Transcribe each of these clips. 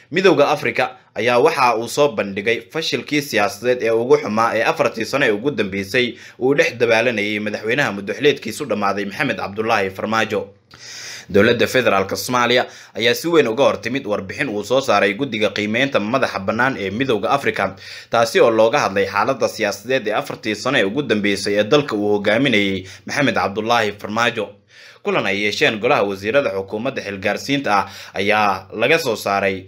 midowda africa ayaa waxa uu soo bandhigay fashilkii siyaasadeed ee ugu xumaa ee afartii sano ee ugu dambeysay uu dhex dabaalanayay madaxweynaha muddoxleedkiisu dhammaaday maxamed cabdulaahi farmaajo dowladda federaalk soomaaliya ayaa si weyn uga hortimid warbixin uu soo saaray guddiga qiimeynta madaxa bannaan ee midowda africa taasi oo looga hadlay xaaladda siyaasadeed ee afartii sano ee ugu dambeysay ee dalka uu hogaaminayay maxamed cabdulaahi farmaajo kulan ay yeesheen golaha wasiirada xukuumadda xilgaarsiinta ah ayaa laga soo saaray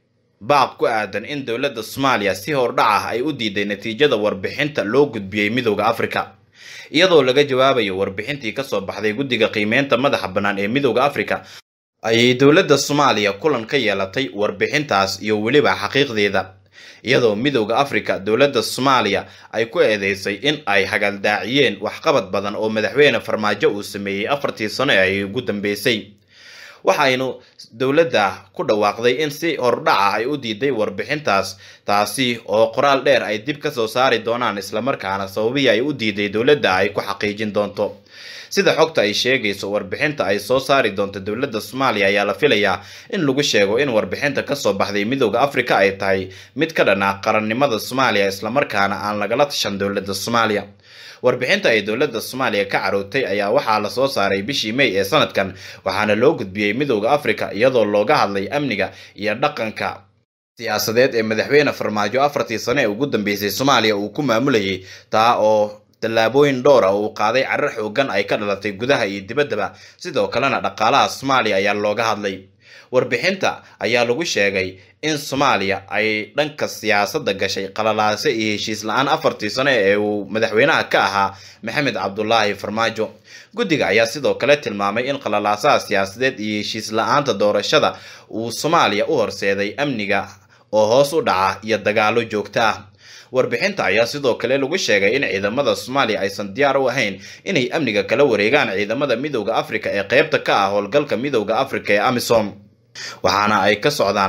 baaq ku aadan in dowladda soomaaliya si hordhac ah ay u diiday natiijada warbixinta loo gudbiyey midowda africa iyadoo laga jawaabayo warbixintii kasoo baxday guddiga qiimeynta madaxa bannaan ee midowda africa ayay dowladda soomaaliya kulan ka yeelatay warbixintaas iyo weliba xaqiiqdeeda iyadoo midowda africa dowladda soomaaliya ay ku eedeysay in ay hagaldaaciyeen waxqabad badan oo madaxweyne farmaajo uu sameeyey afartii sano ee ay ugu dambeysay waxaynu dowladda ku dhawaaqday in si hordhaca ay u diiday warbixintaas taasi oo qoraal dheer ay dib ka soo saari doonaan islamarkaana sababihii ay u diiday dowladda ay ku xaqiijin doonto sida xogta ay sheegayso warbixinta ay soo saari doonto dowladda soomaaliya ayaa la filayaa in lagu sheego in warbixinta kasoo baxday midowda africa ay tahay mid ka dhan ah qarannimada soomaaliya islamarkaana aan lagala tashan dowladda soomaaliya warbixinta ay dowladda soomaaliya ka carootay ayaa waxaa lasoo saaray bishii may ee sanadkan waxaana loo gudbiyey midowda africa iyadoo looga hadlay amniga iyo dhaqanka siyaasadeed ee madaxweyne farmaajo afartii sano ee ugu dambeysay soomaaliya uu ku maamulayay taa oo tallaabooyin dhowr ah uu qaaday carar xoogan ay ka dhalatay gudaha iyo dibaddaba sidoo kalena dhaqaalaha soomaaliya ayaa looga hadlay warbixinta ayaa lagu sheegay in soomaaliya ay dhanka siyaasadda gashay qalalaase iyo heshiis la-aan afartii sano ee uu madaxweynaha ka ahaa maxamed cabdulaahi farmaajo guddiga ayaa sidoo kale tilmaamay in qalalaasaha siyaasadeed iyo heshiis la-aanta doorashada uu soomaaliya u horseeday amniga oo hoos u dhaca iyo dagaalo joogto ah warbixinta ayaa sidoo kale lagu sheegay in ciidamada soomaaliya aysan diyaar u ahayn inay amniga kala wareegaan ciidamada midowda africa ee qeybta ka ah howlgalka midowda africa ee amisom waxaana ay ka socdaan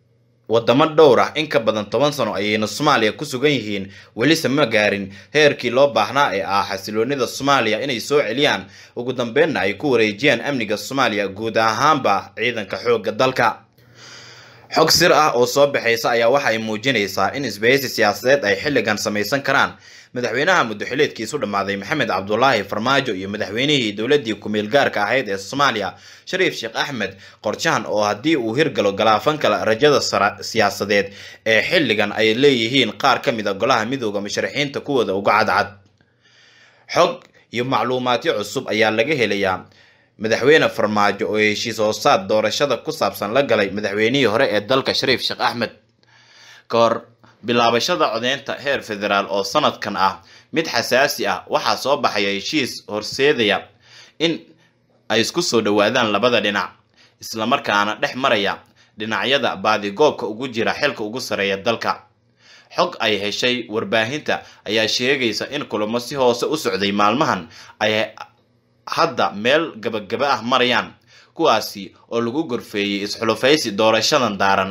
wadamo dhowr ah in ka badan toban sano ayayna soomaaliya ku sugan yihiin welise ma gaarin heerkii loo baahnaa ee ah xasiloonida soomaaliya inay soo celiyaan ugu dambeynna ay ku wareejiyaan amniga soomaaliya guud ahaanba ciidanka xoogga dalka xog sir ah oo soo baxaysa ayaa waxay muujinaysaa in isbahaysi siyaasadeed ay xilligan samaysan karaan madaxweynaha muddoxileedkiisu dhammaaday maxamed cabdulaahi farmaajo iyo madaxweynihii dowladdii ku-meel gaarka ahayd ee soomaaliya shariif sheekh axmed qorshahan oo haddii uu hirgalo galaafan kala rajada siyaasadeed ee xilligan ay leeyihiin qaar ka mid a golaha midooda musharaxiinta kuwooda uga cadcad xog iyo macluumaadyo cusub ayaa laga helayaa madaxweyne farmaajo oo heshiis hoosaad doorashada ku saabsan la galay madaxweynihii hore ee dalka shariif sheekh axmed ka hor bilaabashada codeynta heer federaal oo sanadkan ah mid xasaasi ah waxaa soo baxaya heshiis horseedaya in ay isku soo dhowaadaan labada dhinac islamarkaana dhex maraya dhinacyada baadigoobka ugu jira xilka ugu sareeya dalka xog ay heshay warbaahinta ayaa sheegaysa in kulamo si hoose u socday maalmahan ay hadda meel gabagaba ah marayaan kuwaasi oo lagu gorfeeyey isxulufaysi doorashadan daaran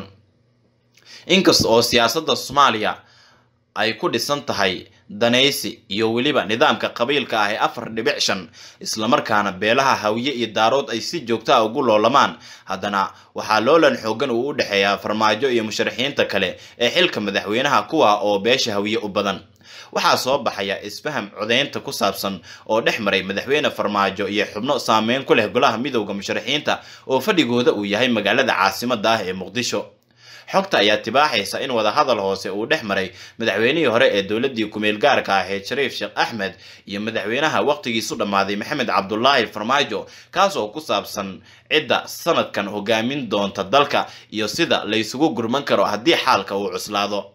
inkasta oo siyaasadda soomaaliya ay ku dhisan tahay danaysi iyo weliba nidaamka qabiilka ah ee afar dhibic shan islamarkaana beelaha hawiye iyo daarood ay si joogta ah ugu loolamaan haddana waxaa loolan xoogan uu u dhexeeyaa farmaajo iyo musharaxiinta kale ee xilka madaxweynaha kuwa oo beesha hawiye u badan waxaa soo baxaya isfaham codeynta ku saabsan oo dhex maray madaxweyne farmaajo iyo xubno saameyn ku leh golaha midowda musharaxiinta oo fadhigooda uu yahay magaalada caasimada ah ee muqdisho xogta ayaa tibaaxaysa in wadahadal hoose uu dhex maray madaxweynihii hore ee dowladii kumeel gaarka ahayd shariif sheekh axmed iyo madaxweynaha waqtigiisu dhammaaday maxamed cabdulaahi farmaajo kaas oo ku saabsan cidda sanadkan hogaamin doonta dalka iyo sida laysugu gurman karo haddii xaalka uu cuslaado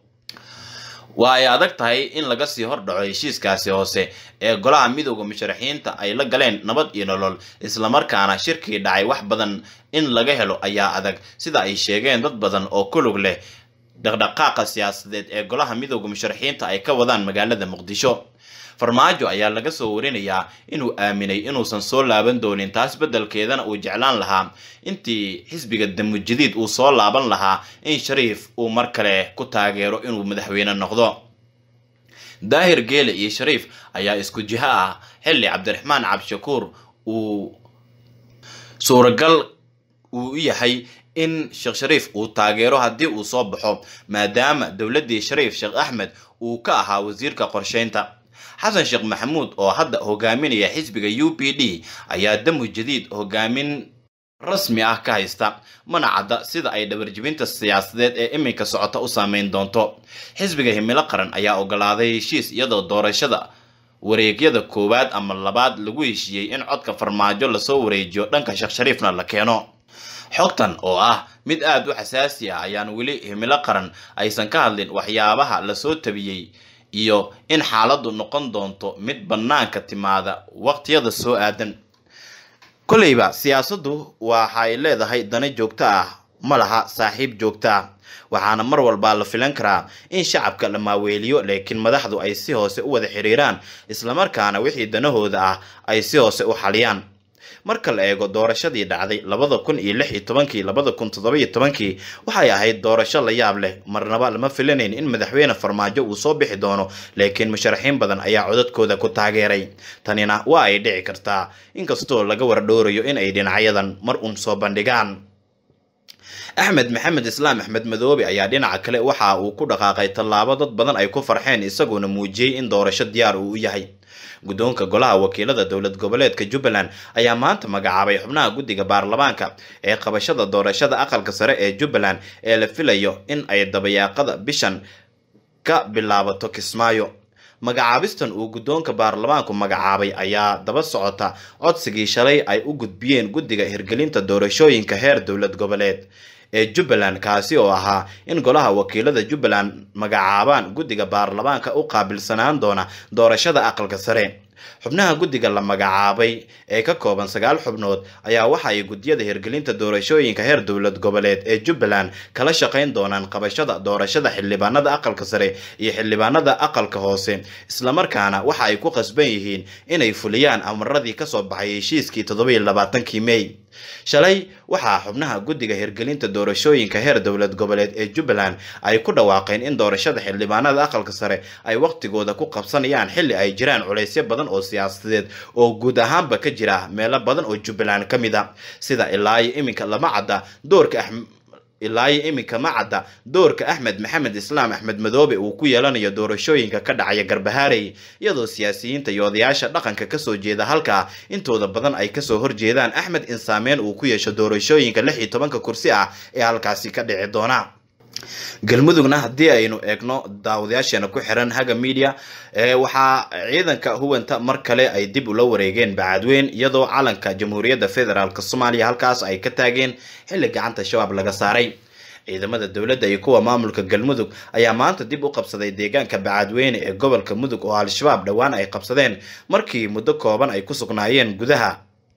waa ay adag tahay in laga sii hordhaco heshiiskaasi hoose ee golaha midowda musharaxiinta ay la galeen nabad iyo nolol islamarkaana shirkii dhacay wax badan in laga helo ayaa adag sida ay sheegeen dad badan oo ku lug leh dhaqdhaqaaqa siyaasadeed ee golaha midowda musharaxiinta ay ka wadaan magaalada muqdisho farmaajo ayaa laga soo warinayaa inuu aaminay inuusan soo laaban doonin taas beddelkeedana uu jeclaan lahaa intii xisbiga damujadiid uu soo laaban lahaa in shariif uu mar kale ku taageero inuu madaxweyne noqdo daahir geele iyo shariif ayaa isku jiho ah xilli cabdiraxmaan cabdishakuur uu suuragal uu u yahay in sheekh shariif uu taageero haddii uu soo baxo maadaama dowladdii shariif sheekh axmed uu ka ahaa wasiirka qorsheynta xasan sheekh maxamuud oo hadda hogaaminaya xisbiga u p d ayaa damu jadiid hogaamin rasmi ah ka haysta mana cadda sida ay dhabarjibinta siyaasadeed ee iminka socota u saameyn doonto xisbiga himilo qaran ayaa ogolaaday heshiis iyadoo doorashada wareegyada koowaad ama labaad lagu heshiiyey in codka farmaajo lasoo wareejiyo dhanka sheekh shariifna la keeno xogtan oo ah mid aada u xasaasi ah ayaan weli himilo qaran aysan ka hadlin waxyaabaha lasoo tabiyey iyo in xaaladdu noqon doonto mid bannaanka timaada waqtiyada soo aadan kolleyba siyaasaddu waxay leedahay dana joogto ah ma laha saaxiib joogto ah waxaana mar walbaa la filan karaa in shacabka la maaweeliyo laakiin madaxdu ay si hoose u wada xiriiraan islamarkaana wixii danahooda ah ay si hoose u xaliyaan marka la eego doorashadii dhacday labada kun iyo lix iyo tobankii labada kun toddoba iyo tobankii waxay ahayd doorasho la yaab leh marnaba lama filanayn in madaxweyne farmaajo uu soo bixi doono laakiin musharaxiin badan ayaa codadkooda ku taageeray tanina waa ay dhici kartaa inkastoo laga wardhoorayo in ay dhinacyadan mar uun soo bandhigaan axmed maxamed islaam axmed madoobe ayaa dhinaca kale waxa uu ku dhaqaaqay tallaabo dad badan ay ku farxeen isagoona muujiyey in doorasho diyaar uu u yahay guddoonka golaha wakiilada dowlad goboleedka jubbaland ayaa maanta magacaabay xubnaha guddiga baarlamaanka ee qabashada doorashada aqalka sare ee jubbaland ee la filayo in ay dabayaaqada bishan ka bilaabato kismaayo magacaabistan uu guddoonka baarlamaanku magacaabay ayaa daba socota codsigii shalay ay u gudbiyeen guddiga hirgelinta doorashooyinka heer dowlad goboleed ee jubbaland kaasi oo ahaa in golaha wakiilada jubbaland magacaabaan guddiga baarlamaanka u qaabilsanaan doona doorashada aqalka sare xubnaha guddiga la magacaabay ee ka kooban sagaal xubnood ayaa waxa ay guddiyada hirgelinta doorashooyinka heer dowlad goboleed ee jubbaland kala shaqayn doonaan qabashada doorashada xildhibaanada aqalka sare iyo xildhibaanada aqalka hoose islamarkaana waxa ay ku qasban yihiin inay fuliyaan amaradii kasoo baxay heshiiskii toddobiyo labaatankii mey shalay waxaa xubnaha guddiga hirgelinta doorashooyinka heer dowlad goboleed ee jubbaland ay ku dhawaaqeen in doorashada xildhibaanada aqalka sare ay waqtigooda ku qabsanayaan xilli ay jiraan culaysyo badan oo siyaasadeed oo guud ahaanba ka jira meelo badan oo jubbaland ka mid a sida ilaayo iminka lama cadda doorka ilaayo iminka ma cadda doorka axmed maxamed islaam axmed madoobe uu ku yeelanayo doorashooyinka ka dhacaya garbahaarey iyadoo siyaasiyiinta iyo odayaasha dhaqanka kasoo jeeda halkaa intooda badan ay kasoo horjeedaan axmed in saameyn uu ku yeesho doorashooyinka lix iyo tobanka kursi ah ee halkaasi ka dhici doona galmudugna haddii aynu eegno daawadayaasheena ku xiran haga media waxaa ciidanka huwanta mar kale ay dib ula wareegeen bacadweyn iyadoo calanka jamhuuriyadda federaalk soomaaliya halkaas ay ka taageen xilli gacanta shabaab laga saaray ciidamada dowladda iyo kuwa maamulka galmudug ayaa maanta dib u qabsaday deegaanka bacadweyne ee gobolka mudug oo al-shabaab dhowaan ay qabsadeen markii muddo kooban ay ku sugnaayeen gudaha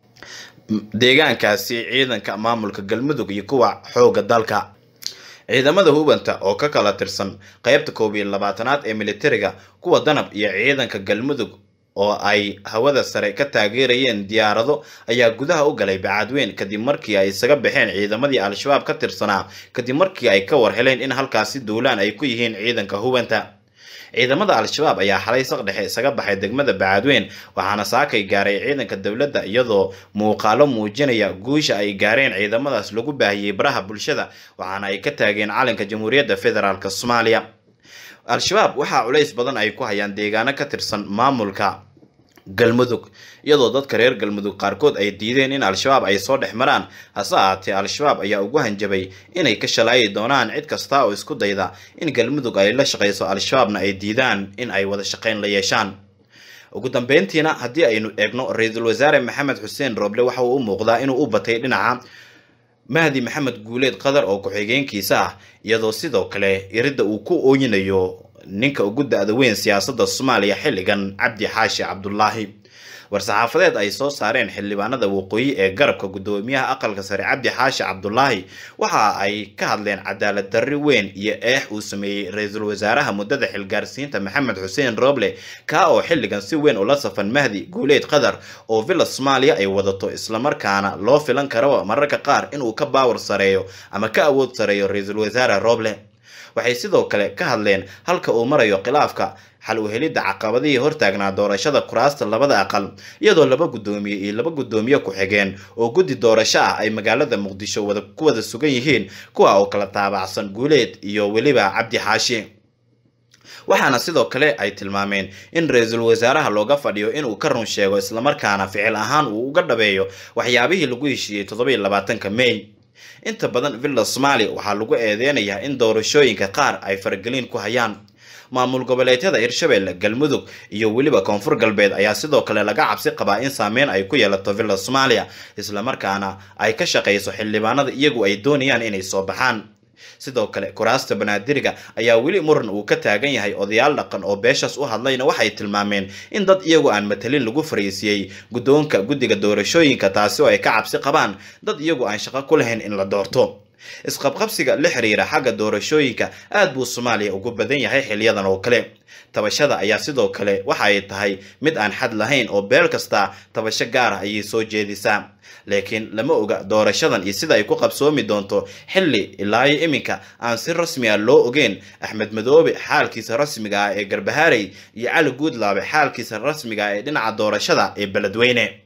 deegaankaasi ciidanka maamulka galmudug iyo kuwa xoogga dalka ciidamada hubanta oo ka kala tirsan qeybta koob iyo labaatanaad ee militariga kuwa danab iyo ciidanka galmudug oo ay hawada sare ka taageerayeen diyaarado ayaa gudaha u galay bacadweyn kadib markii ay isaga baxeen ciidamadii al-shabaab ka tirsanaa kadib markii ay ka war heleen in halkaasi duulaan ay ku yihiin ciidanka hubanta ciidamada al-shabaab ayaa xalay saq dhexe isaga baxay degmada bacadweyn waxaana saakay gaaray ciidanka dowladda iyadoo muuqaalo muujinaya guusha ay gaareen ciidamadaas lagu baahiyey baraha bulshada waxaana ay ka taageen calanka jamhuuriyadda federaalk soomaaliya al-shabaab waxaa culays badan ay ku hayaan deegaano ka tirsan maamulka galmudug iyadoo dadka reer galmudug qaarkood ay diideen in al-shabaab ay soo dhex maraan hase ahaatee al-shabaab ayaa ugu hanjabay inay ka shalaayi doonaan cid kasta oo isku dayda in galmudug ay la shaqayso al-shabaabna ay diidaan in ay wada shaqayn la yeeshaan ugu dambeyntiina haddii aynu eegno ra-iisul wasaare maxamed xuseen rooble waxa uu u muuqdaa inuu u batay dhinaca mahdi maxamed guuleed qadar oo ku-xigeenkiisa ah iyadoo sidoo kale iridda uu ku ooyinayo ninka ugu da-da weyn siyaasadda soomaaliya xilligan cabdi xaashi cabdulaahi war-saxaafadeed ay soo saareen xildhibaanada waqooyi ee garabka guddoomiyaha aqalka sare cabdi xaashi cabdulaahi waxa ay ka hadleen cadaalad darri weyn iyo eex uu sameeyey ra-iisul wasaaraha muddada xilgaarsiinta maxamed xuseen rooble kaa oo xilligan si weyn ula safan mahdi guuleed qadar oo villa soomaaliya ay wadato islamarkaana loo filan karaba mararka qaar inuu ka baawar sareeyo ama ka awood sareeyo ra-iisul wasaare rooble waxay sidoo kale ka hadleen halka uu marayo khilaafka xal u helidda caqabadihii hortaagnaa doorashada kuraasta labada aqal iyadoo laba guddoomiye iyo laba guddoomiye ku-xigeen oo guddi doorasho ah ay magaalada muqdisho wada ku wada sugan yihiin kuwa oo kala taabacsan guuleed iyo weliba cabdi xaashi waxaana sidoo kale ay tilmaameen in ra-iisul wasaaraha looga fadhiyo inuu ka run sheego islamarkaana ficil ahaan uu uga dhabeeyo waxyaabihii lagu heshiiyey toddobiyo labaatanka may inta badan villa somalia waxaa lagu eedeynayaa in doorashooyinka qaar ay faragelin ku hayaan maamul goboleedyada hirshabelle galmudug iyo weliba koonfur galbeed ayaa sidoo kale laga cabsi qabaa in saameyn ay ku yeelato villa soomaaliya islamarkaana ay ka shaqayso xildhibaanada iyagu ay doonayaan inay soo baxaan sidoo kale kuraasta banaadiriga ayaa weli muran uu ka taagan yahay odayaal dhaqan oo beeshaas u hadlayna waxay tilmaameen in dad iyagu aan matalin lagu fariisiyey guddoonka guddiga doorashooyinka taasi oo ay ka cabsi qabaan dad iyagu aan shaqo ku lahayn in la doorto isqabqabsiga la xiriira xagga doorashooyinka aad buu soomaaliya ugu badan yahay xiliyadan oo kale tabashada ayaa sidoo kale waxa ay tahay mid aan xad lahayn oo beel kasta tabasho gaar ah ayay soo jeedisaa laakiin lama oga doorashadan iyo sida ay ku qabsoomi doonto xilli ilaayo iminka aan si rasmi ah loo ogeyn axmed madoobe xaalkiisa rasmiga ah ee garbahaarey iyo cali guudlaabe xaalkiisa rasmiga ah ee dhinaca doorashada ee beledweyne